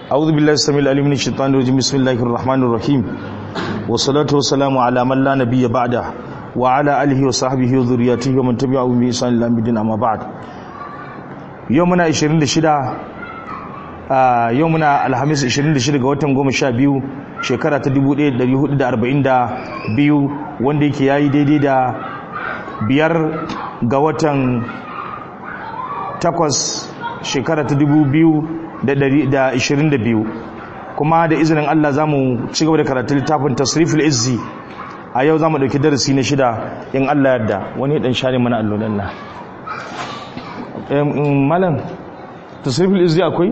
أعوذ بالله السميع العليم من الشيطان الرجيم بسم الله الرحمن الرحيم والصلاة والسلام على من لا نبي بعده وعلى آله وصحبه وذرياته ومن تبعهم بإحسان إلى يوم الدين أما بعد يومنا 26 يومنا الخميس 26 ga watan 12 shekara ta 1442 wanda yake yayi daidai da biyar ga watan takwas shekara ta 2022 kuma da izinin Allah za mu ci gaba da karatu littafin tasriful izzi a yau za mu ɗauki darasi na shida in Allah yadda wani ɗan share mana allolan na malam tasriful izzi akwai?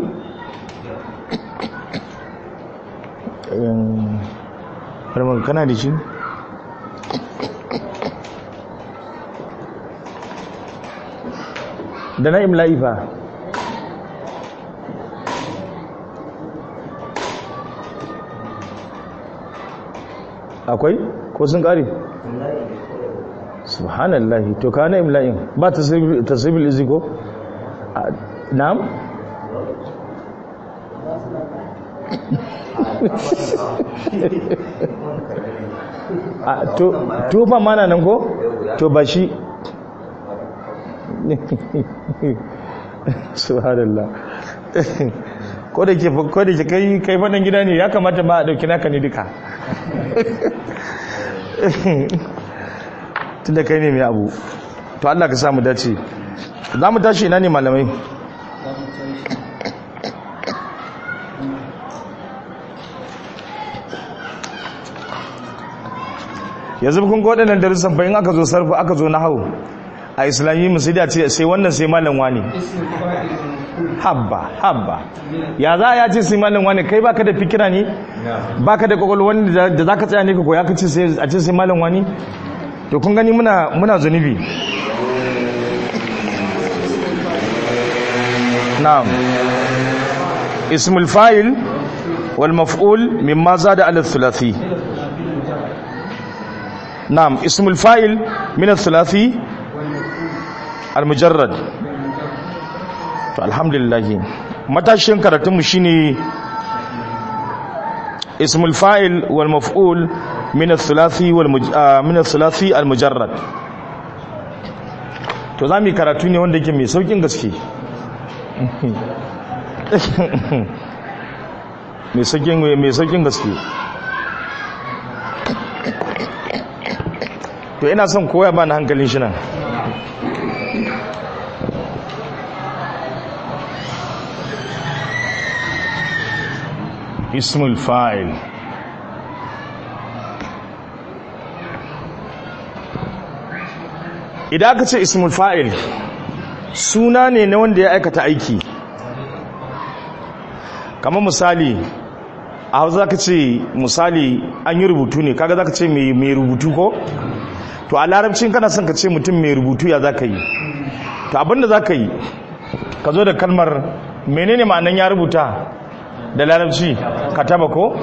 harmar kana da shi? da na imla'i fa akwai ko sun kare subhanallahi to ka na imla'in ba tasirbil izi ko na'am to fa mana nan ko to ba shi subhanallah ko da ke ko da ke kai kai fadan gida ne ya kamata ma a dauki naka ne duka tunda kai ne mai abu to Allah ka samu dace za mu tashi ina ne malamai yanzu kun ga waɗannan darussan bayan aka zo sarfa aka zo na hau a islami musu da ce sai wannan sai malam wani habba habba ya za a ce sai malam wani kai baka da fikira ne baka da kwakwalwa da za ka tsaya ne ka koya ka ce a ce sai malam wani to kun gani muna muna zunubi na'am ismul fa'il wal maf'ul mimma zada ala thulathi na'am ismul fa'il min al-thulathi al-mujarrad to alhamdulillah matashin karatunmu shine ismul fa'il wal maf'ul min al-thulathi wal min al-thulathi al-mujarrad to zamu karatu ne wanda yake mai saukin gaske mai saukin mai saukin gaske to ina son koya ba na hankalin shi nan ismul fa'il idan aka ce ismul fa'il suna ne na wanda ya aikata aiki kamar misali a hau za ka ce misali an yi rubutu ne kaga za ka ce mai rubutu ko to a larabcin kana son ka ce mutum mai rubutu ya za ka yi to abinda za ka yi ka zo da kalmar menene ma'anan ya rubuta da larabci kataba ko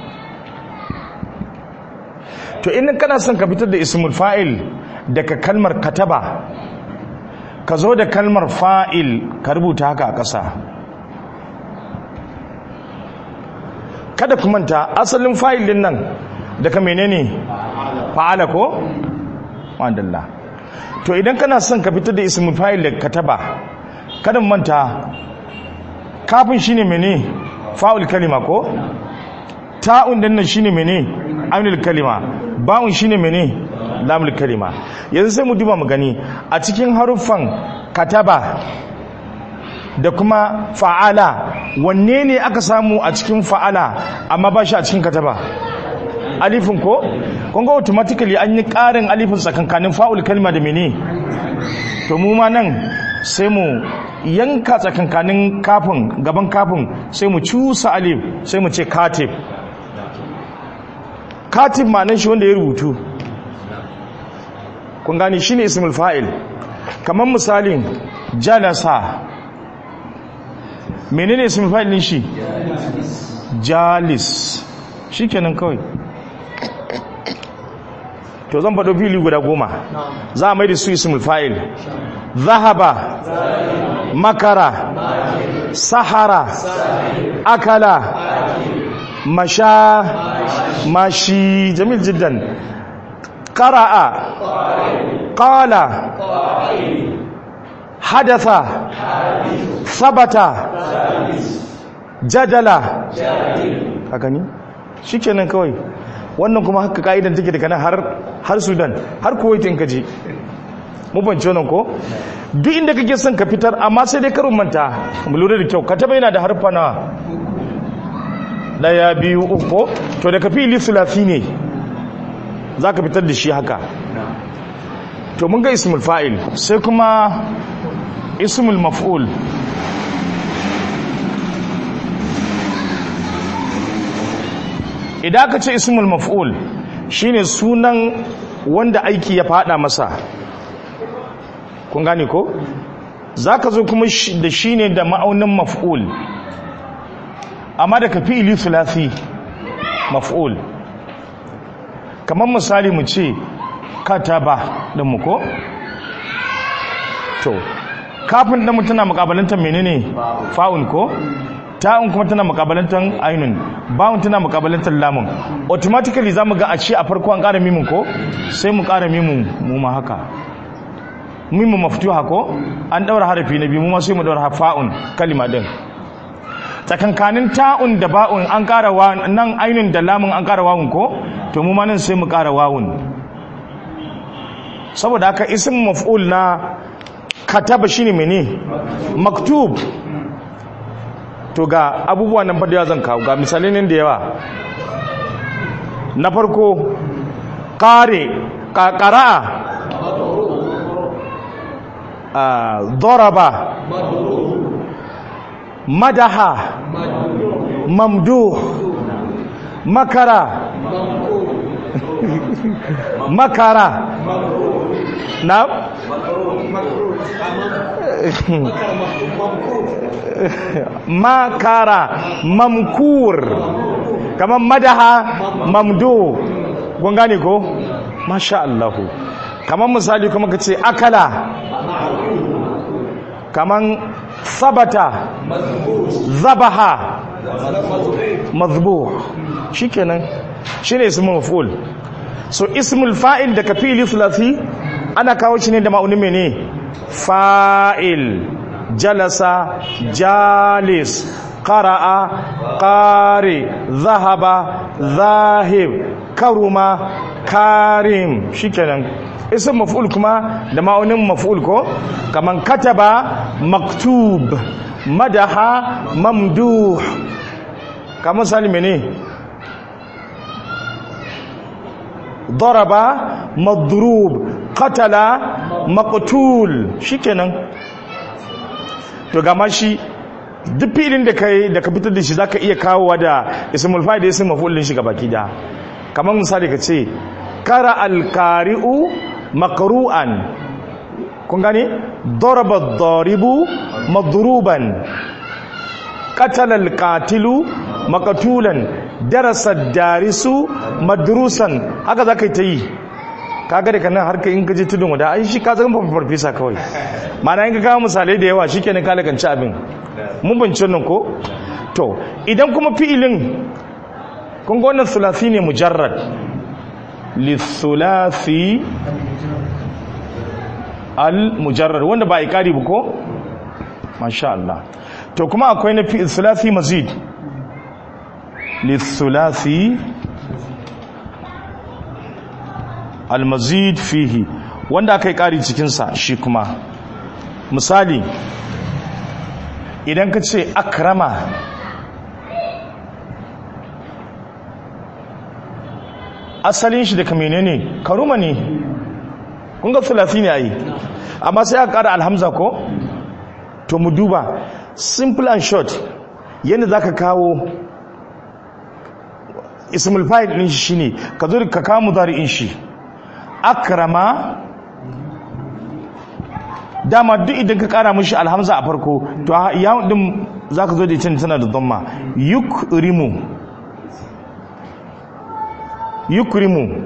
to in kana son ka fitar da ismul fa'il daga kalmar kataba ka zo da kalmar fa'il ka rubuta haka a ƙasa kada ku manta asalin fa'il din nan daga menene fa'ala ko wadalla to idan kana son ka fitar da ismul fa'il daga kataba kada manta kafin shine mene fa'ul kalima ko ta'un din nan shine mene ainul kalima ba'un shine mene lamul kalima yanzu sai mu duba mu gani a cikin haruffan kataba da kuma fa'ala wanne ne aka samu a cikin fa'ala amma ba shi a cikin kataba alifin ko kun ga automatically an yi ƙarin alifin tsakankanin fa'ul kalima da mene to mu ma nan sai mu yanka tsakankanin kafin gaban kafin sai mu cusa alif sai mu ce katib katib ma'anin shi wanda ya rubutu kun gani shine ismul fa'il kamar misalin jalasa menene ismul fa'il din shi jalis shikenan kawai to zan faɗo fili guda goma za a mai da su ismul fa'il zahaba makara sahara akala masha mashi jamil jiddan qara'a qala hadatha sabata jadala haka ne shikenan kawai wannan kuma haka ka'idan take daga nan har har Sudan har Kuwait in kaje mu bance wannan ko duk inda kake son ka fitar amma sai dai karin manta mu lura da kyau ka taba yana da harfa na daya biyu uku to da ka fi sulasi ne zaka fitar da shi haka to mun ga ismul fa'il sai kuma ismul maf'ul idan ka ce ismul maf'ul shine sunan wanda aiki ya fada masa kun gane ko zaka zo kuma da shine da ma'aunin maf'ul amma da ka fi'ili thulathi maf'ul kamar misali mu ce kataba din mu ko to kafin din mu tana mukabalantar menene fa'un ko ta'un kuma tana mukabalantar ainun bawun tana mukabalantar lamun automatically zamu ga a ce a farko an ƙara mimin ko sai mu ƙara mimin mu ma haka mimu maftuha ko an daura harafi na biyu mu ma sai mu daura fa'un kalima din tsakankanin ta'un da ba'un an ƙara wa nan ainun da lamun an ƙara wawun ko to mu ma nan sai mu ƙara wawun saboda haka ism maf'ul na kataba shine mene maktub to ga abubuwan nan fadiya zan kawo ga misalai ne da yawa na farko kare kakara ضرب مدح ممدوح مكر مكر نعم makara mamkur kamar madaha mamdo kun gane ko masha Allah kamar misali kuma ka ce akala kamar sabata zabaha mazbu shikenan shine ismul maf'ul so ismul fa'il da kafili thulathi ana kawo shi ne da ma'aunin mene fa'il jalasa jalis qara'a qari zahaba zahib karuma karim shikenan ism maf'ul kuma da ma'aunin maf'ul ko kaman kataba maktub madaha mamduh kamar salime ne ضرب مضروب قتل مقتول shikenan to gama shi duk filin da kai da ka fitar da shi zaka iya kawowa da ismul fa'il da ismul maf'ul din shi gabaki da kamar misali ka ce kara al-qari'u maqru'an kun gane daraba ad-daribu madruban qatala al-qatilu maqtulan darasa darisu madrusan haka zaka yi ta yi kaga da kanan harka in kaje tudun wada ai shi ka zama farfesa kawai mana in ka kawo misalai da yawa shikenan ka lakanci abin mun bance nan ko to idan kuma fi'ilin kun ga wannan thulathi ne mujarrad li thulathi al mujarrad wanda ba ikari ba ko masha Allah to kuma akwai na fi'il thulathi mazid li thulathi almazid fihi wanda aka yi ƙari cikinsa shi kuma misali idan ka ce akrama asalin shi daga menene karuma ne kun ga sulafi ne a yi amma sai aka ƙara alhamza ko to mu duba simple and short yadda za ka kawo ismul fa'il ɗin shi shine ka zo ka kawo mudari'in shi akrama dama duk idan ka kara mishi alhamza a farko to yawon din zaka zo da ita tana da dhamma yukrimu yukrimu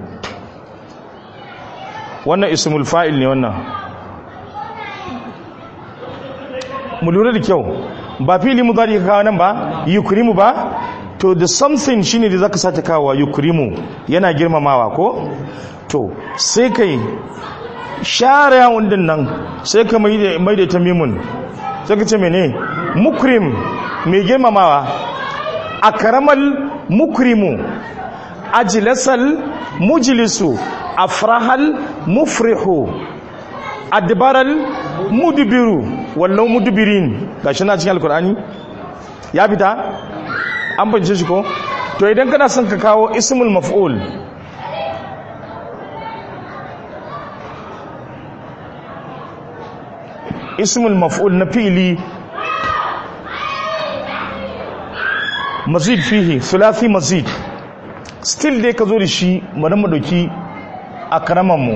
wannan ismul fa'il ne wannan mu lura da kyau ba fili mudari ka kawo nan ba yukrimu ba to the something shine da zaka sata kawo yukrimu yana girmamawa ko to sai kai share yawon din nan sai ka mai da mai da tamimun sai ka ce mene mukrim mai girmamawa akramal mukrimu ajlasal mujlisu afrahal mufrihu adbaral mudbiru wallau mudbirin gashi na cikin alkur'ani ya fita an bance shi ko to idan kana son ka kawo ismul maf'ul ismul maf'ul na fili mazid fihi sulasi mazid still dai ka zo da shi bari mu dauki a mu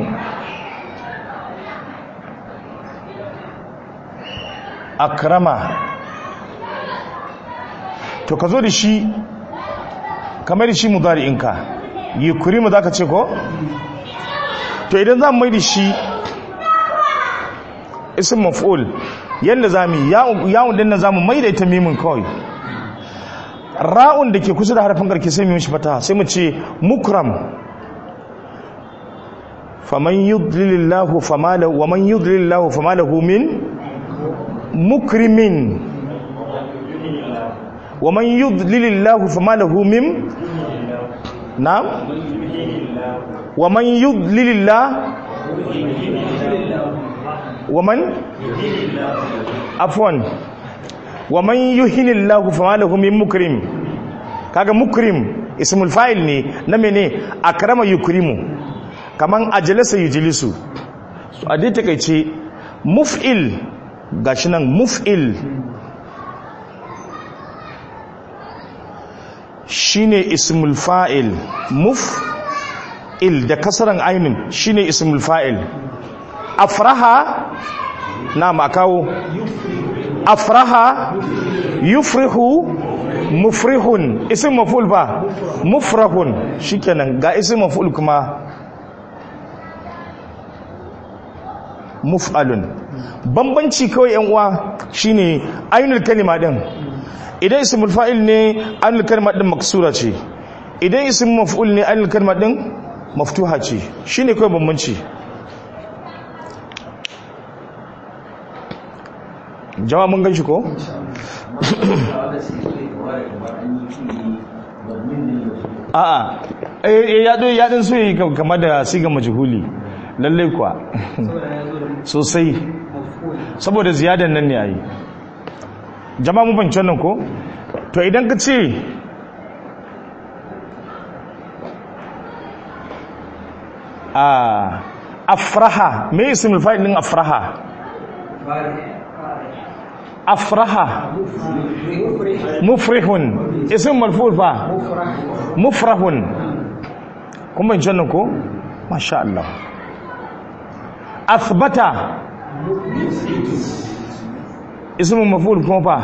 akrama to ka zo da shi kamar da shi mudari'inka yi kurimu za ka ce ko? to idan za mu mai da shi isin maf'ul yadda za mu yi yawon din na za mu mai da ita mimin kawai ra'un da ke kusa da harfin karke sai mu shi fata sai mu ce mukram faman yudlilillahu famalahu wa man yudlilillahu famalahu min mukrimin wa man yudlilillahu famalahu min na'am wa man yudlilillah wa man afwan wa man yuhinillahu famalahu min mukrim kaga mukrim ismul fa'il ne na mene akrama yukrimu kaman ajlasa yujlisu a dai takeice muf'il gashi nan muf'il shine ismul fa'il muf'il da kasaran ainin shine ismul fa'il afraha na makawo afraha yufrihu mufrihun ism maf'ul ba mufrahun shikenan ga ism maf'ul kuma muf'alun bambanci kawai yan uwa shine ainul kalima din idan ismul fa'il ne ainul kalima din maksura ce idan ism maf'ul ne ainul kalima din maftuha ce shine kawai bambanci jama'a mun ganshi ko a'a eh ya do ya din so yi kamar da siga majhuli lalle kuwa sosai saboda ziyadan nan ne a yi jama'a mu banci wannan ko to idan ka ce a afraha me ismul fa'il din afraha afraha mufrihun ism marfu fa mufrahun kun banci wannan ko masha Allah athbata ismin maful kuma fa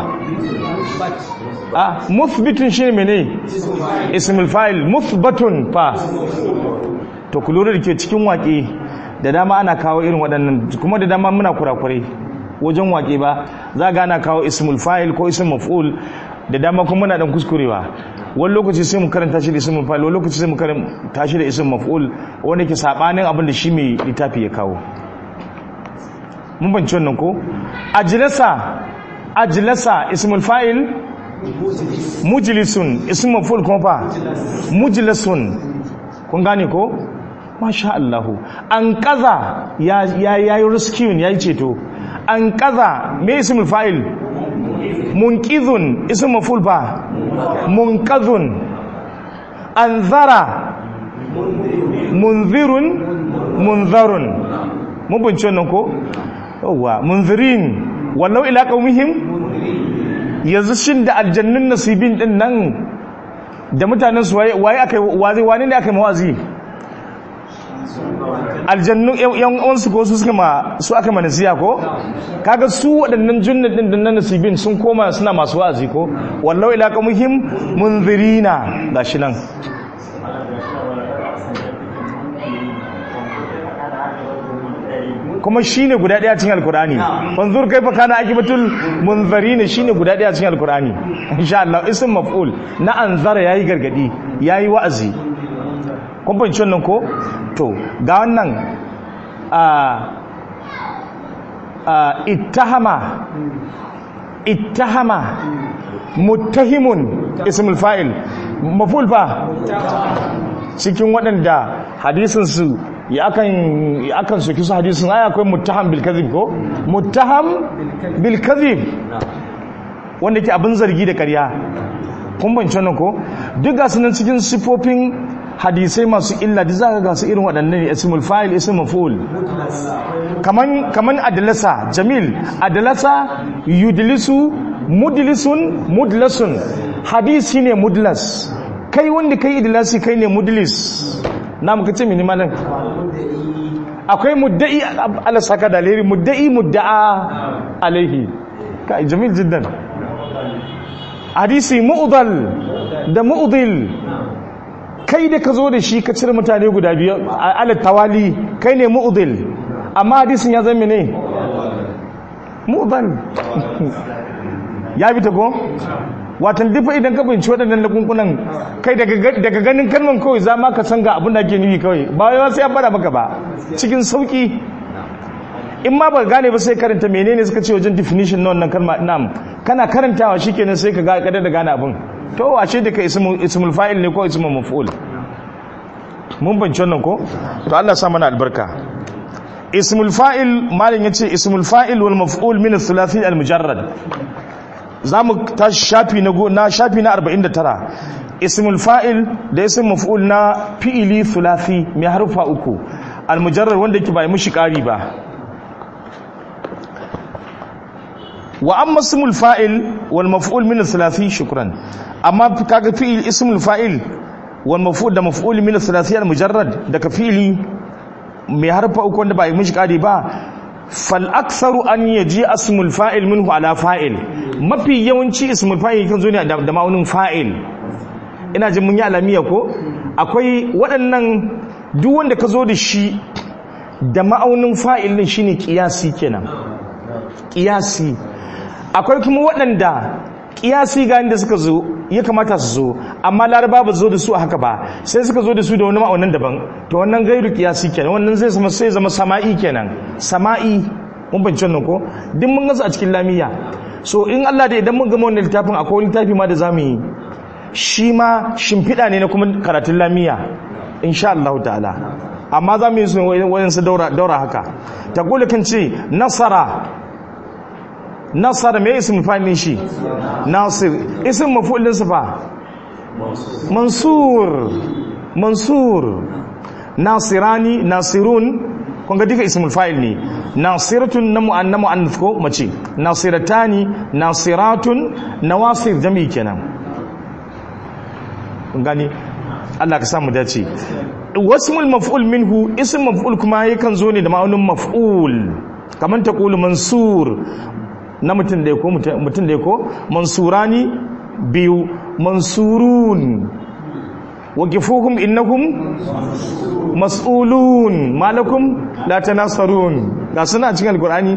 ah muthbitun shine mene ismul fa'il muthbatun fa to ku lura da ke cikin waƙe da dama ana kawo irin waɗannan kuma da dama muna kurakure wajen waƙe ba za ga ana kawo ismul fa'il ko ismul maf'ul da dama kuma muna dan kuskurewa wani lokaci sai mu karanta shi da ismul fa'il wani lokaci sai mu karanta shi da ismul maf'ul wanda ke sabanin abin da shi mai littafi ya kawo mun banci wannan ko ajlasa ajlasa ismul fa'il mujlisun ismul maf'ul kuma fa mujlisun kun gane ko masha Allah an kaza ya ya yayi rescue yayi ceto an kaza me ismul fa'il munqidhun ismul maf'ul fa munqadhun anzara munzirun munzarun mun bince wannan ko yawwa munzirin wallau ila qaumihim yanzu shin da aljannun nasibin din nan da mutanen su waye aka wazi wani ne aka yi mawazi aljannu yan uwansu ko su suka ma su aka manasiya ko kaga su waɗannan junnan din nan nasibin sun koma suna masu wazi ko wallau ila qaumihim munzirina gashi nan kuma shine guda daya cikin alkur'ani fanzur kaifa kana akibatul munzirin shine guda daya cikin alkur'ani insha Allah ism maf'ul na anzara yayi gargadi yayi wa'azi kun fahimci wannan ko to ga wannan a a ittahama ittahama muttahimun ismul fa'il maf'ul fa cikin waɗanda hadisin su ya akan ya akan soki su hadisin ai akwai muttaham bil kadhib ko muttaham bil kadhib wanda ke abin zargi da ƙarya kun bance wannan ko duk ga sunan cikin sifofin hadisai masu illa da zaka ga su irin waɗannan ne ismul fa'il ismul maf'ul kaman kaman adlasa jamil adlasa yudlisu mudlisun mudlasun hadisi ne mudlas kai wanda kai idlasi kai ne mudlis na muka ce mini malam akwai mudda'i ala saka da alheri mudda'i mudda'a alaihi kai jamil jiddan hadisi mu'dal da mu'dil kai da ka zo da shi ka cire mutane guda biyu ala tawali kai ne mu'dil amma hadisin ya zama ne mu'dal ya bi ta ko watan dufa idan ka binci waɗannan lakunkunan kai daga ganin kalman kawai za ma ka san ga abin da ake nufi kawai ba yawa sai an fara maka ba cikin sauki in ma ba gane ba sai karanta menene suka ce wajen definition na wannan kalma nam kana karantawa shikenan sai ka ga kada da gane abin to ashe da ka ismul fa'il ne ko ismul maf'ul mun banci wannan ko to Allah sa mana albarka ismul fa'il malin yace ismul fa'il wal maf'ul min ath-thulathi al-mujarrad zamu tashi shafi na na shafi na 49 ismul fa'il da ismul maf'ul na fi'ili thulathi mai harfa uku al-mujarrad wanda yake bai mushi kari ba wa amma ismul fa'il wal maf'ul min ath-thulathi shukran amma kaga fi'il ismul fa'il wal maf'ul da maf'ul min ath-thulathi al-mujarrad daga fi'ili mai harfa uku wanda ba yi mishi kari ba fal aktharu an yaji asmul fa'il minhu ala fa'il mafi yawanci ismul fa'il kan zo ne da ma'aunin fa'il ina jin mun yi alamiya ko akwai waɗannan duk wanda ka zo da shi da ma'aunin fa'il din shine qiyasi kenan qiyasi akwai kuma waɗanda kiyasi ga inda suka zo ya kamata su zo amma laraba ba zo da su a haka ba sai suka zo da su da wani ma'aunan daban to wannan gairu kiyasi kenan wannan zai zama sai zama sama'i kenan sama'i mun bance wannan ko duk mun gansu a cikin lamiya so in Allah da idan mun gama wannan littafin akwai wani littafi ma da zamu yi shi ma shimfiɗa ne na kuma karatun lamiya insha Allah ta'ala amma za mu yi su wayansu daura daura haka ta kula kan ce nasara nasara mai isim fa'ilin shi nasir isim mafulin sa fa mansur mansur nasirani nasirun kun ga duka ismul fa'il ne nasiratun na mu'anna mu'annath ko mace nasiratani nasiratun nawasir jami'i kenan kun gani Allah ka samu dace wasmul maf'ul minhu ism maf'ul kuma yakan zo ne da ma'aunin maf'ul kaman taqulu mansur na mutum da ko mutum da ko mansurani biyu mansurun waqifuhum innahum mas'ulun malakum la tanasarun ga suna cikin alqur'ani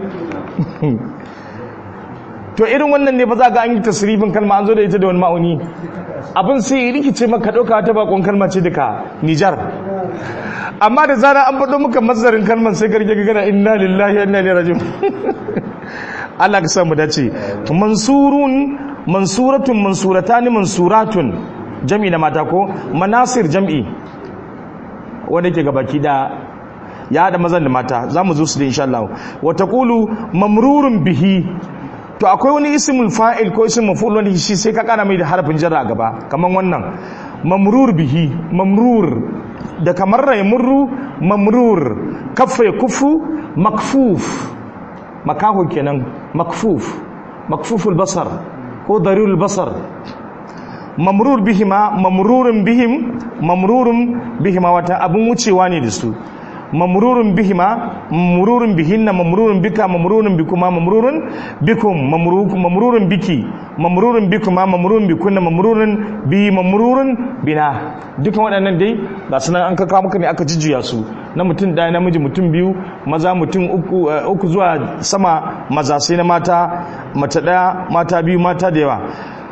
to irin wannan ne ba za ga an yi tasrifin kalma an zo da ita da wani ma'auni abin sai ya rikice maka dauka ta bakon kalma ce duka Nijar amma da zara an faɗo maka mazarin kalman sai ka rike gana inna lillahi wa inna ilaihi raji'un Allah ka samu dace mansurun mansuratun mansuratani mansuratun jami na mata ko manasir jam'i wanda ke gabaki da ya da mazan da mata za mu zo su da insha Allah wa taqulu mamrurun bihi to akwai wani ismul fa'il ko ismul maf'ul wanda shi sai ka kana mai da harafin jarra gaba kaman wannan mamrur bihi mamrur da kamar raymurru mamrur kaffa kufu makfuf makaho kenan makfuf makfuful basar ko darirul basar mamrur bihima mamrurun bihim mamrurun bihima wata abun wucewa ne da su mamrurun bihima mamrurun bihinna mamrurun bika mamrurun bikuma mamrurun bikum mamrurun biki mamrurun bikuma mamrurun bikunna mamrurun bi mamrurun bina dukan waɗannan dai ga sunan an kaka muka ne aka jijjuya su na mutum ɗaya namiji mutum biyu maza mutum uku, uh, uku zuwa sama maza sai na mata mace ɗaya mata biyu mata da yawa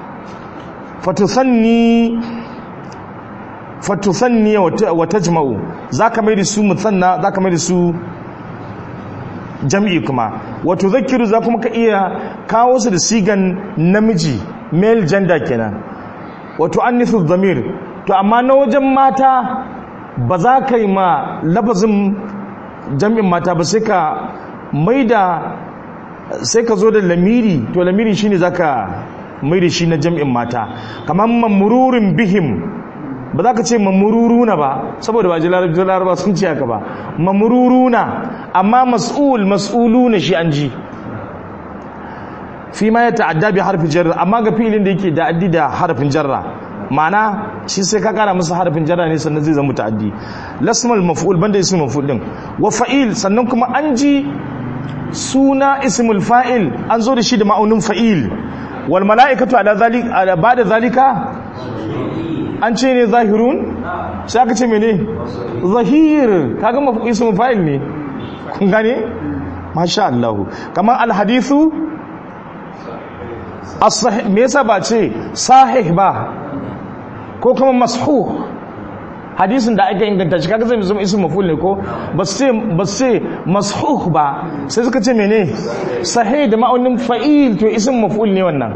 fatusanni fatusanni wa tajma'u zaka mai da su musanna zaka mai da su jam'i kuma wato zakiru za kuma ka iya kawo su da sigan namiji male gender kenan wato annisu zamir to amma na wajen mata ba za ka yi ma lafazin jam'in mata ba sai ka mai da sai ka zo da lamiri to lamiri shine zaka mai da shi na jam'in mata kamar mamururin bihim ba za ka ce mamururuna ba saboda ba ji laraba sun ce haka ba mamururuna amma mas'ul mas'uluna shi an ji fi ma ya ta'adda bi harfin jarra amma ga filin da yake da'addi da harfin jarra ma'ana shi sai ka kara masa harfin jarra ne sannan zai zama ta'addi lasmal maf'ul banda ismul maf'ul din wa fa'il sannan kuma an ji suna ismul fa'il an zo da shi da ma'aunin fa'il wal mala'ikatu ala zalika ala ba'da zalika an ce ne zahirun sai aka ce mene zahir kaga mafi ismul fa'il ne kun gane masha Allah kamar alhadithu as-sahih me yasa ba ce sahih ba ko kuma mashuh hadisin da aka inganta shi kaga zai zama ismul maf'ul ne ko ba su ba su mashuh ba sai suka ce mene sahih da ma'aunin fa'il to ismul maf'ul ne wannan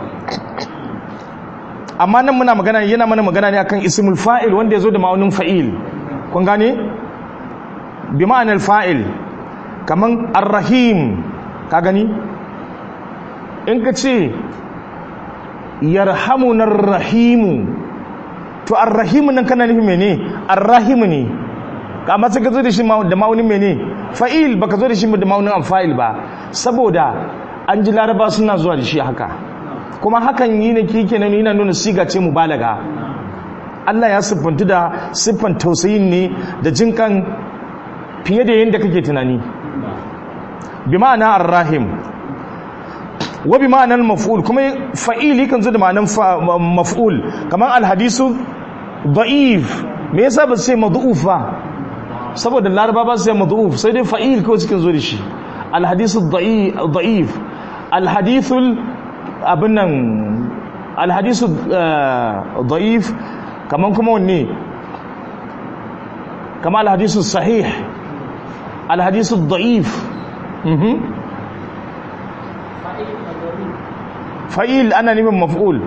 amma nan muna magana yana mana magana ne akan ismul fa'il wanda ya zo da ma'aunin fa'il kun gane bi ma'anar fa'il kaman ar-rahim ka gani in ka ce yarhamuna ar-rahimu to ar-rahimu nan kana nufin mene ar-rahimu ne amma sai ka zo da shi da ma'aunin mene fa'il baka zo da shi da ma'aunin fa'il ba saboda an ji laraba suna zuwa da shi haka kuma hakan yi ne kike nan yana nuna siga ce mubalaga Allah ya siffantu da siffan tausayin ne da jinkan fiye da yadda kake tunani bi ma'ana ar-rahim wa bi ma'anar maf'ul kuma fa'ili kan zo da ma'anar maf'ul kamar al-hadisu da'if me yasa ba sai mad'uf ba saboda laraba ba sai mad'uf sai dai fa'il kawai suke zo da shi al-hadisu da'if al-hadithul abin nan alhadisu da'if kaman kuma wanne kama alhadisu sahih alhadisu da'if fa'il ana nufin maf'ul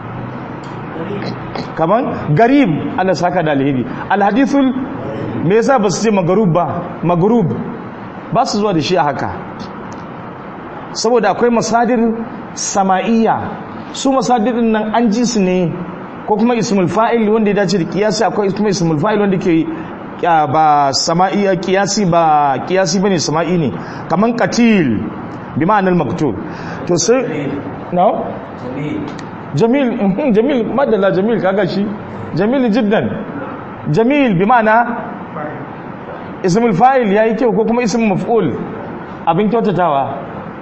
kaman garib ana saka da alhidi alhadisul me yasa ba su ce magarub ba magarub ba su zuwa da shi a haka saboda akwai masadir sama'iyya su masadirin nan an ji su ne ko kuma ismul fa'il wanda ya dace da kiyasi akwai kuma ismul fa'il wanda ke ba sama'iyya kiyasi ba kiyasi bane sama'i ne kaman qatil bi ma'anar maktul to sai no jamil jamil madalla jamil kaga shi jamil jiddan jamil bi ma'ana ismul fa'il yayi kyau ko kuma ismul maf'ul abin kyautatawa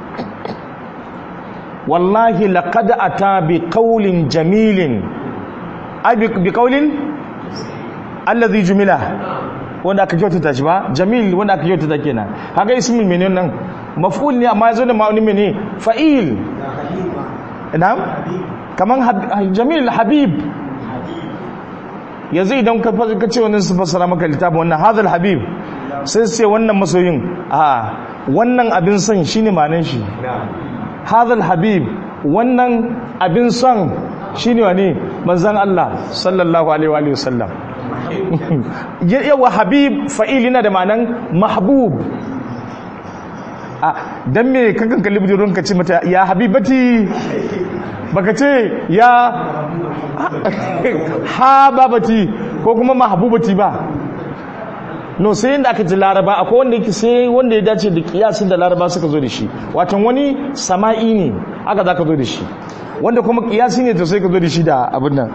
wallahi laqad ata bi qawlin jamilin ai bi qawlin allazi jumila wanda aka kyautata shi ba jamil wanda aka kyautata kenan kaga ismul menene nan maf'ul ne amma yazo da ma'ani mene fa'il na'am kaman jamil habib yanzu idan ka ka ce wannan su fassara maka littafin wannan hadal habib sai sai wannan masoyin a wannan abin son shine ma'anar shi hadal habib wannan abin son shine wane manzon Allah sallallahu alaihi wa sallam yawa habib fa'il yana da ma'anan mahbub a dan me kakan kalli budurun ka ce mata ya habibati baka ce ya hababati ko kuma mahbubati ba no sai yadda aka ji laraba akwai wanda yake sai wanda ya dace da kiyasin da laraba suka zo da shi watan wani sama'i ne aka za ka zo da shi wanda kuma kiyasi ne to sai ka zo da shi da abin nan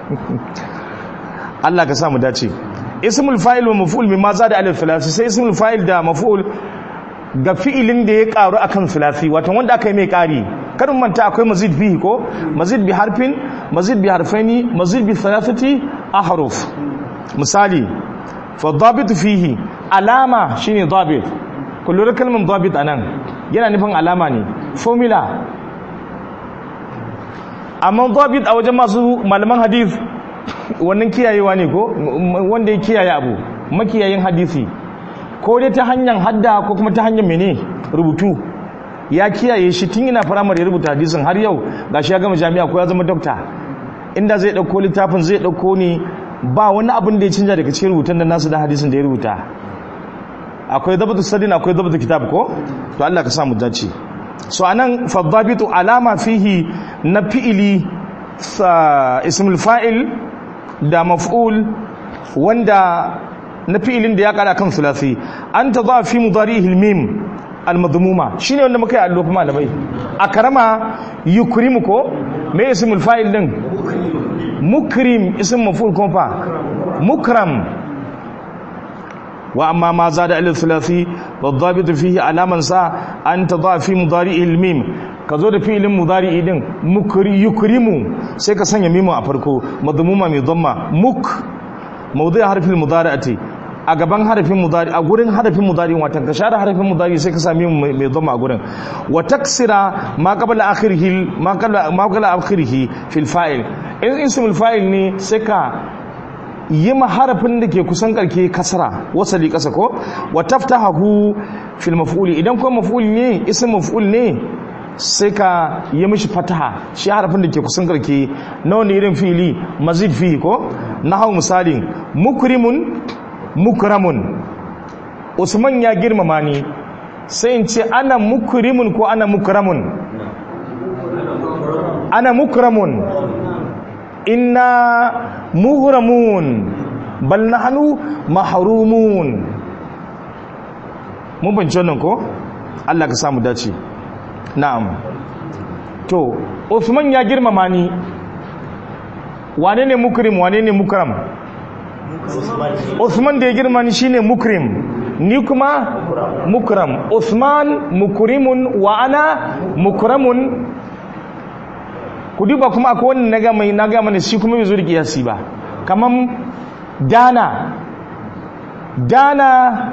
Allah ka samu dace ismul fa'il wa maf'ul mimma zada alif filasi sai ismul fa'il da maf'ul ga fi'ilin da ya karu akan filasi watan wanda aka yi mai kari karin manta akwai mazid bihi ko mazid bi harfin mazid bi harfaini mazid bi thalathati ahruf misali fadabitu fihi alama shine dabit kullu kalmar dabit anan yana nufin alama ne formula amma dabit a wajen masu malaman hadith wannan kiyayewa ne ko wanda ya kiyaye abu makiyayin hadisi ko dai ta hanyar hadda ko kuma ta hanyar mene rubutu ya kiyaye shi tun ina firamare ya rubuta hadisin har yau gashi ya gama jami'a ko ya zama dokta inda zai dauko littafin zai dauko ne ba wani abin da ya canja daga cikin rubutun da nasu da hadisin da ya rubuta akwai zabatu sadin akwai zabatu kitab ko to Allah ka sa mu dace so anan fadabitu alama fihi na fi'ili ismul fa'il da maf'ul wanda na fi'ilin da ya kara kan sulasi an ta za fi mudarihi al-mim al-madmuma shine wanda muka yi allo kuma malamai akrama yukrimu ko me ismul fa'il din mukrim ism maf'ul kuma fa mukram wa amma ma zada ila thulathi wadhabit fihi alaman sa an tadha fi mudari'i al-mim kazo da fi'ilin mudari'i din mukri yukrimu sai ka sanya mimu a farko madmuma mai dhamma muk mawdu'i harfin mudari'ati a gaban harafin mudari a gurin harafin mudari watan ka share harafin mudari sai ka sami mai dhamma a gurin wa taksira ma qabla akhirih ma qabla ma qabla akhirih fil fa'il in ismul fa'il ne sai ka yi harafin da ke kusan karke kasara wasali kasa ko wa taftahu fil maf'uli idan kuma maf'ul ne ism maf'ul ne sai ka yi mishi fataha shi harafin da ke kusan karke na wani irin fili mazid fi ko nahawu misalin mukrimun mukramun usman ya girmama ni sai in ce ana mukrimun ko ana mukramun ana mukramun inna muhramun bal nahnu mahrumun mun bance wannan ko Allah ka samu dace na'am to Uthman ya girmama ni wane ne mukrim wane ne mukram Uthman da ya girma ni shine mukrim ni kuma mukram Uthman mukrimun wa ana mukramun ku duba kuma akwai wani naga mai naga mana shi kuma bai zo da kiyasi ba kaman dana dana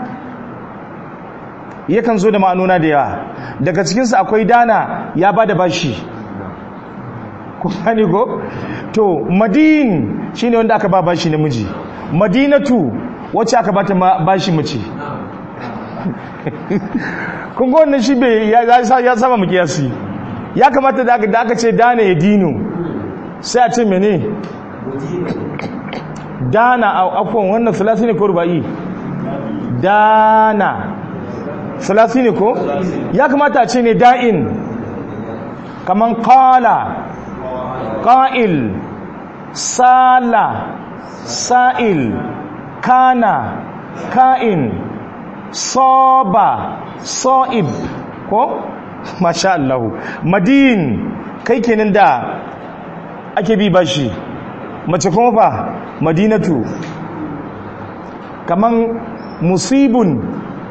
yakan zo da ma'anona da yawa daga cikinsu akwai dana ya ba da bashi kuma ne ko to madin shine wanda aka ba bashi namiji madinatu wacce aka bata bashi mace kun ga wannan shi bai ya saba mu kiyasi ya kamata da aka ce dana ya dino sai a ce mene dana a akwai wannan sulasi ne ko ruba'i dana sulasi ne ko ya kamata a ce ne da'in kaman kala ƙa'il sala sa'il kana ka'in soba so'ib ko masha Allah madin kai kenan da ake bi bashi mace kuma fa madinatu kaman musibun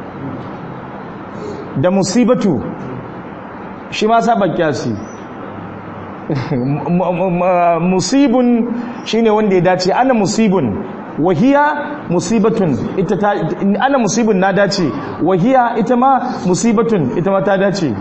da musibatu shi ma saba kyasi musibun shine wanda ya dace ana musibun wahiya musibatun ita ta ana musibun na dace wahiya ita ma musibatun ita ma ta dace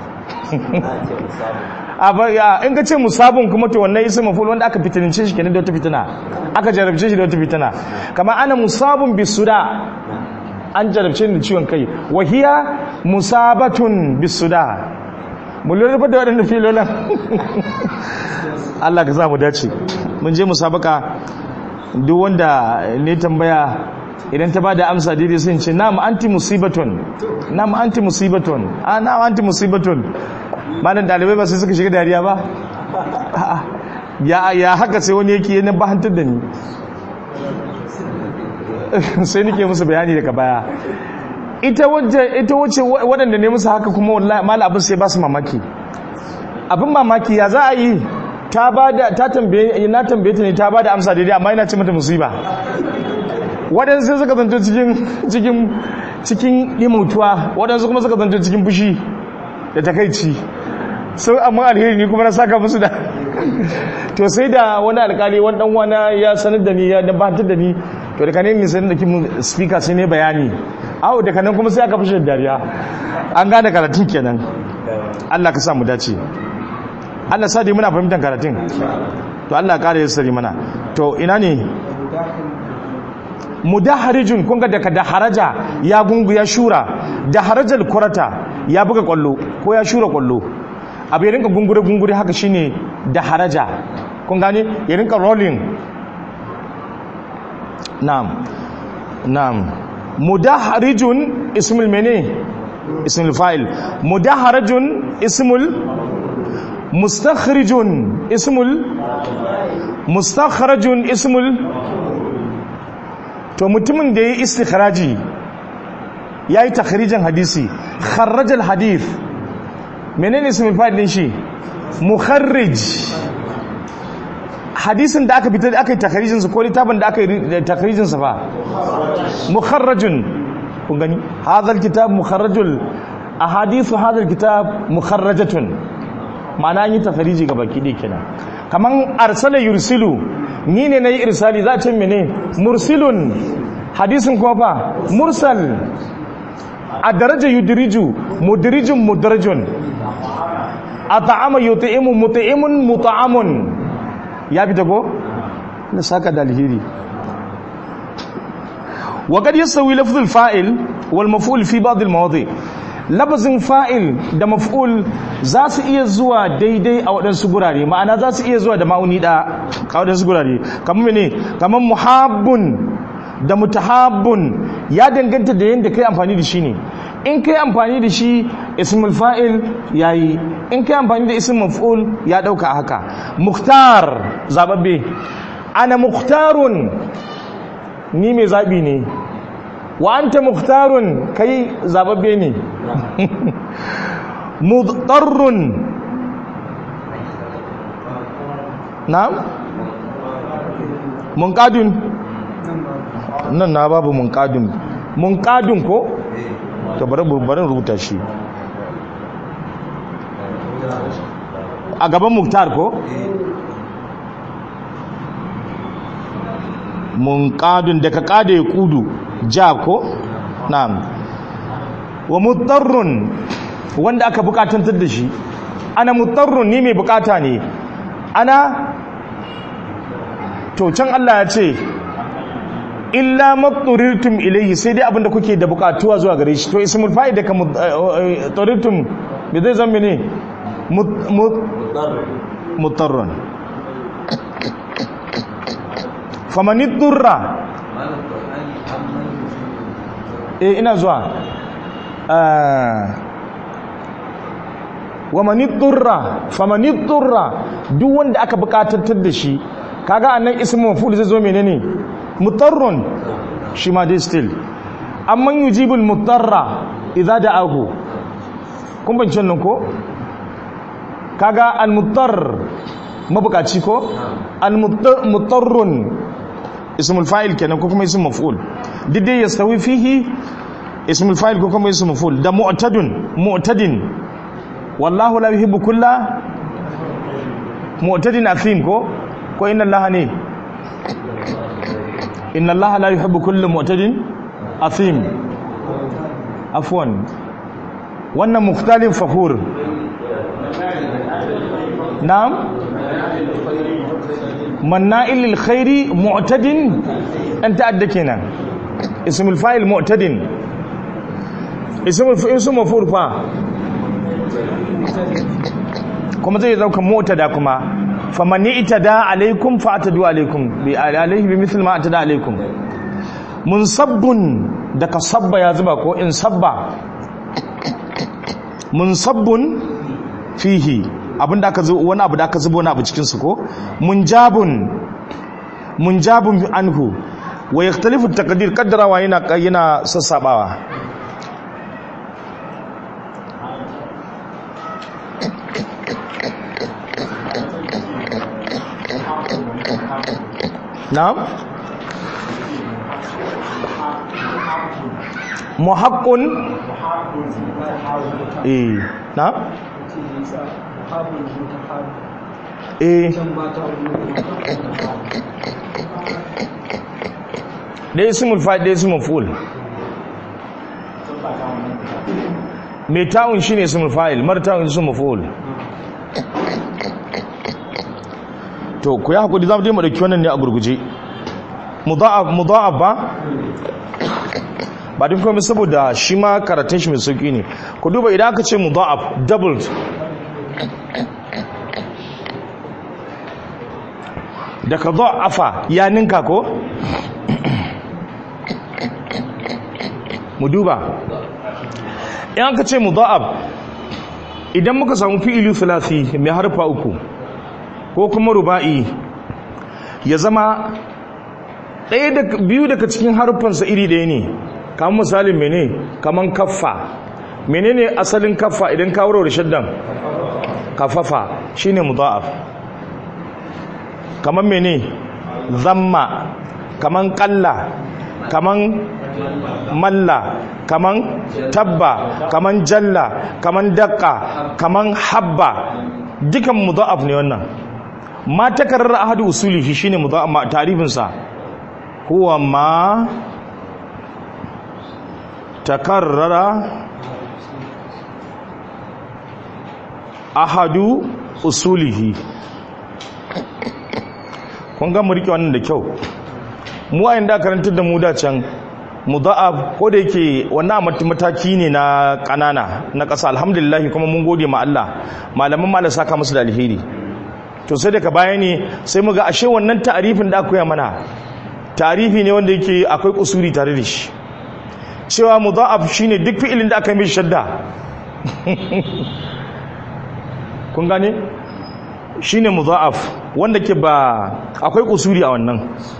in ka ce musabun kuma to wannan isa maful wanda aka fitinince shi kenan da wata fitina aka jarabce shi da wata fitina kama ana musabun bisuda an jarabce ni da ciwon kai wahiya musabatun bisuda mu lura da waɗanda filolan Allah ka mu dace mun je musabaka duk wanda ne tambaya idan ta bada amsa daidai sun ce na'am anti musibatun na'am anti musibatun a na'am anti musibatun malam dalibai ba sai suka shiga dariya ba ya ya haka sai wani yake yana bahantar da ni sai nake musu bayani daga baya ita wacce waɗanda ne musu haka kuma wallahi mala abin sai ba su mamaki abin mamaki ya za a yi ta bada ta tambaye na tambaye ta ne ta bada amsa daidai amma ina ce mata musiba waɗansu sai suka zanto cikin cikin cikin limutuwa waɗansu kuma suka zanto cikin fushi da takaici sau amma alheri ni kuma na saka musu da to sai da wani alkali wani dan wani ya sanar da ni ya dabatar da ni to daga nan ne sai da kimu speaker sai ne bayani awo daga nan kuma sai aka fashe dariya an gane karatun kenan Allah ka sa mu dace Allah sa dai muna fahimtar karatun to Allah kare ya sari mana to ina ne mudaharijun kun ga daga daharaja ya gungu ya shura daharajal kurata ya buga kwallo ko ya shura kwallo abu ya rinka gungure gungure haka shine daharaja kun gane ya rinka rolling na'am na'am mudaharijun ismul mene ismul fa'il mudaharajun ismul mustakhrijun ismul mustakhrajun ismul to mutumin da ya yi istikharaji ya yi takharijin hadisi kharrajal hadith menene ismul fa'il din shi mukharrij hadisin da aka fitar da aka yi takharijin sa ko littafin da aka yi takharijin sa fa mukharrajun kun gani hadha alkitab mukharrajul ahadithu hadha alkitab mukharrajatun ma'ana an yi takhariji ga baki dai kenan kaman arsala yursilu ni ne nayi irsali za a ce mene mursilun hadisin kuma fa mursal a daraja yudriju mudrijun mudrajun at'ama yut'imu mut'imun mut'amun ya bi ko na saka da alheri wa qad yasawi lafdh al-fa'il wal maf'ul fi ba'd al-mawadi' labazin fa'il da maf'ul za su iya zuwa daidai a waɗansu gurare ma'ana za su iya zuwa da ma'uni da a waɗansu gurare kamar mene kamar muhabbun da mutahabbun ya danganta da yadda kai amfani da shi ne in kai amfani da shi ismul fa'il yayi in kai amfani da ismul maf'ul ya dauka haka muhtar zababbe ana muhtarun ni mai zabi ne wa anta muhtarun kai zababbe ne mudarrun na'am munqadun nan na babu munqadun munqadun ko to bari bari rubuta shi a gaban muktar ko munqadun daga kada ya kudu ja ko na'am wa mutarrun wanda aka bukatantar da shi ana mutarrun ni mai bukata ne ana to can Allah ya ce illa matturirtum ilayhi sai dai abinda kuke da bukatuwa zuwa gare shi to ismul fa'il da ka mutturirtum me zai zama ne mutarrun famani durra eh ina zuwa wa mani durra famani durra duk wanda aka bukatantar da shi kaga annan ismu maf'ul zai zo menene mutarrun shi ma dai still amman yujibul mutarra idza da'ahu kun ban nan ko kaga al mutar mabukaci ko al mutarrun ismul fa'il kenan ko kuma ismul maf'ul duk dai yastawi fihi ismul fa'il ko kuma ismul maf'ul da mu'tadun mu'tadin wallahu la yuhibbu kulla mu'tadin athim ko ko inna allaha ne inna allaha la yuhibbu kulla mu'tadin athim afwan wannan mukhtalif fakhur na'am manna'il lil khairi mu'tadin an ta'adda kenan ismul fa'il mu'tadin ismul fa'il su mafur fa kuma zai zauka mu'tada kuma faman itada alaikum fa'tadu alaikum bi alaihi bi mithl ma atada alaikum munsabbun da ka sabba ya zuba ko in sabba munsabbun fihi abinda aka zo wani abu da aka zubo wani abu cikin su ko munjabun munjabun anhu wa yakhtalifu at-taqdir qaddarawa yana yana sassabawa na'am muhaqqun eh na'am eh ɗaya ismul fa'il ɗaya ismul fa'il mai ta'un shi ne ismul fa'il mara ta'un ismul fa'il to ku yi haƙuri za mu je mu ɗauki wannan ne a gurguje mudha'af ba ba din komai saboda shi ma karatun shi mai sauki ne ku duba idan aka ce mudha'af doubled daga dha'afa ya ninka ko mu duba in aka ce mudha'af idan muka samu fi'ili thulathi mai harfa uku ko kuma ruba'i ya zama ɗaya da biyu daga cikin harfansa iri ɗaya ne kamar misalin mene kamar kaffa menene asalin kaffa idan ka wuro da shaddan kafafa shine mudha'af kamar mene zamma kamar qalla kamar malla kaman tabba kaman jalla kaman daqqa kaman habba dukan mudha'af ne wannan ma takarrar ahadu usulihi shine mudha'af ma tarifin sa huwa ma takarrara ahadu usulihi kun ga mu rike wannan da kyau mu ayin da karantar da mu da can mudha'af ko da yake wannan mataki ne na kanana na ƙasa alhamdulillah kuma mun gode ma Allah malaman mala saka musu da alheri to sai daga baya ne sai muga ashe wannan ta'arifin da aka yi mana ta'arifi ne wanda yake akwai kusuri tare da shi cewa mudha'af shine duk fi'ilin da aka yi mishi shadda kun gane shine mudha'af wanda ke ba akwai kusuri a wannan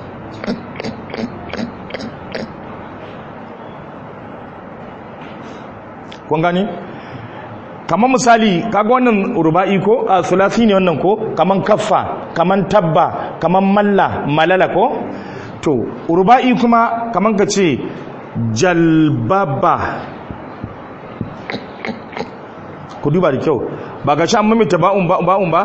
kun gane kamar misali kaga wannan ruba'i ko a sulasi ne wannan ko kaman kaffa kaman tabba kaman malla malala ko to ruba'i kuma kaman ka ce jalbaba ku duba da kyau ba ga shan mamita ba'un ba'un ba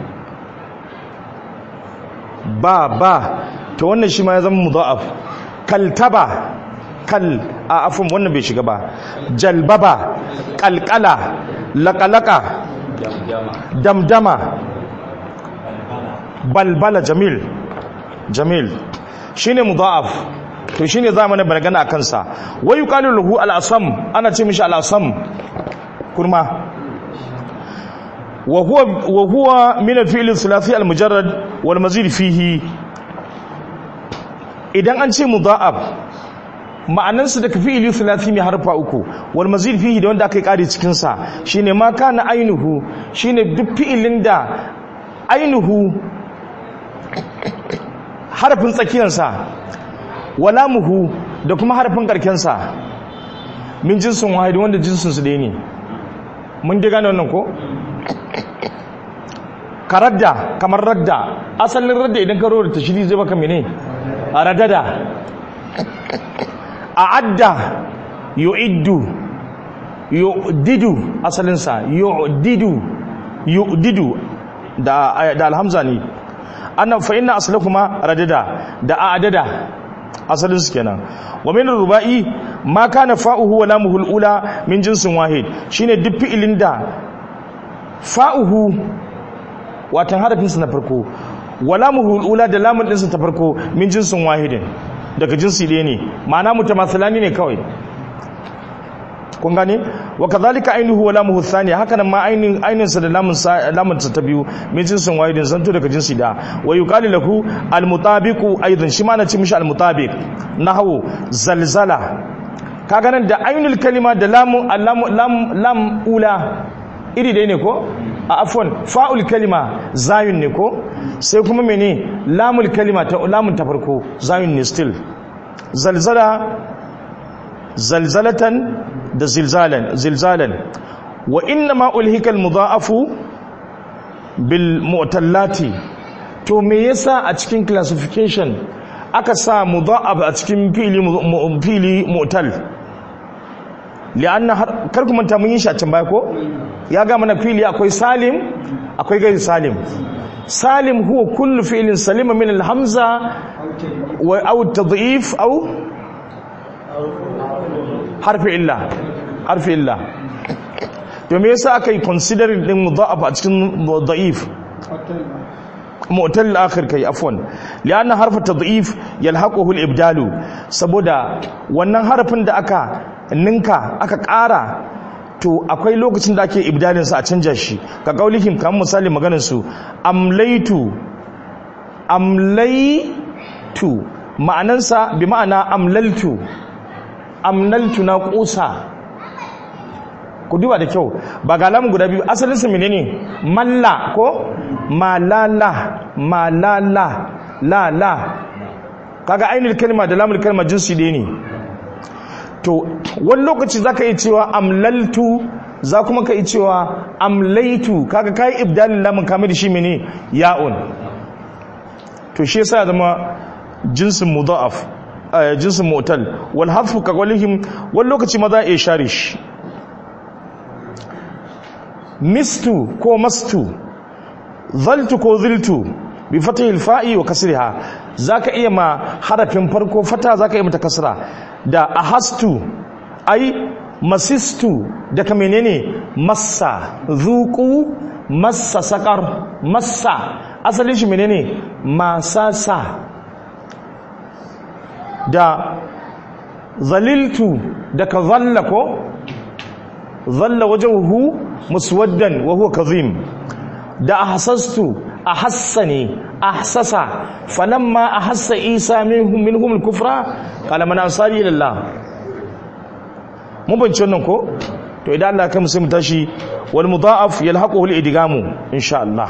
ba ba to wannan shi ma ya zama mudha'af kaltaba kal a afin wannan bai shiga ba jalbaba kalkala lakalaka damdama balbala jamil jamil shine mudha'af to shine zamanin bargana a kansa wa yuqalu lahu al-asam ana ce mishi al-asam kurma wa huwa wa huwa min al-fi'l al-thulathi al-mujarrad wal mazid fihi idan an ce mudha'af ma'anansu daga fi'ili thulathi mai harfa uku wal mazid fihi da wanda aka yi kari cikin sa shine ma kana ainuhu shine duk fi'ilin da ainuhu harfin tsakiyar sa walamuhu da kuma harfin karken sa min jinsin wahid wanda jinsin su ɗaya ne mun diga wannan ko karadda kamar radda asalin radda idan ka rora tashiri zai baka mene radada a'adda yu'iddu yu'didu asalinsa yu'didu yu'didu da da alhamza ne anna fa inna aslakuma radada da a'dada asalin su kenan wa min rubai ma kana fa'uhu wa lamuhu al-ula min jinsin wahid shine duk fi'ilin da fa'uhu watan harafin sa na farko wa lamuhu al-ula da lamun din sa ta farko min jinsin wahidin daga jinsi ɗaya ne ma'ana mutamathalani ne kawai kun gane wa kadhalika ainuhu wa lamuhu thani haka nan ma ainin ainin sa da lamun sa lamun sa ta biyu min jinsin wahidin san to daga jinsi da wa yuqalu lahu al mutabiqu aidan shi ma na ci mishi al mutabiq nahwu zalzala kaga nan da ainul kalima da lamu lam lam lam ula iri dai ne ko a afwan fa'ul kalima zayun ne ko sai kuma mene lamul kalima ta lamun ta farko zayun ne still zalzala zalzalatan da zilzalan zilzalan wa inna ma ulhikal mudha'afu bil mu'tallati to me yasa a cikin classification aka sa mudha'af a cikin fili fili mu'tal li'anna kar ku manta mun yi shi a can baya ko ya ga mana fili akwai salim akwai gairi salim salim huwa kullu fi'lin salima min al-hamza wa aw tadhif aw harfi illa harfi illa to me yasa aka yi considering din mudha'af a cikin da'if mu'tal akhir kai afwan lianna harfa tadhif yalhaquhu al-ibdalu saboda wannan harafin da aka ninka aka ƙara to akwai lokacin da ake ibdalin sa a canja shi ka kaulihim kamar misali maganar su amlaitu amlaitu ma'anansa bi ma'ana amlaltu amnaltu na kusa ku duba da kyau ba ga lamun guda biyu asalin su menene malla ko malala malala la la kaga ainihin kalma da lamun kalma jinsi ɗaya ne to wani lokaci za ka yi cewa amlaltu za kuma ka yi cewa amlaitu kaga kayi ibdalin lamun kamar da shi mene ya'un to shi yasa zama jinsin mudha'af jinsin mu'tal wal hadfu ka qawlihim wani lokaci ma za a iya share shi mistu ko mastu zaltu ko ziltu bi fatihil fa'i wa kasriha zaka iya ma harafin farko fata zaka iya mata kasra da ahastu ai masistu daga menene massa zuqu massa sakar massa asalin shi menene masasa da zaliltu daga zalla ko zalla wajhuhu muswaddan wa huwa kazim da ahsastu ahassani ahsasa falamma ahassa isa minhum minhum al-kufra qala man ansari ila Allah mun bance wannan ko to idan Allah kai mu sai mu tashi wal mudha'af yalhaquhu al-idgamu insha Allah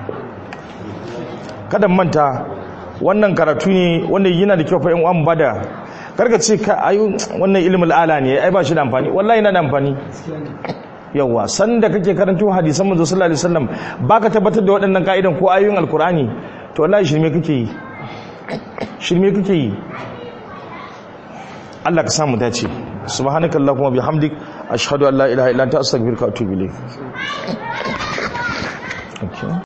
kada manta wannan karatu ne wanda yana da kyau fa in uwan bada karka ce ka ayu wannan ilmul ala ne ai ba shi da amfani wallahi yana da amfani yawa sanda kake karanto hadisan manzo sallallahu alaihi wasallam baka tabbatar da waɗannan ka'idan ko ayoyin alkur'ani to wallahi shirme kake yi shirme kake yi Allah ka samu dace subhanakallahumma bihamdik ashhadu an la ilaha illa anta astaghfiruka wa atubu ilayk okay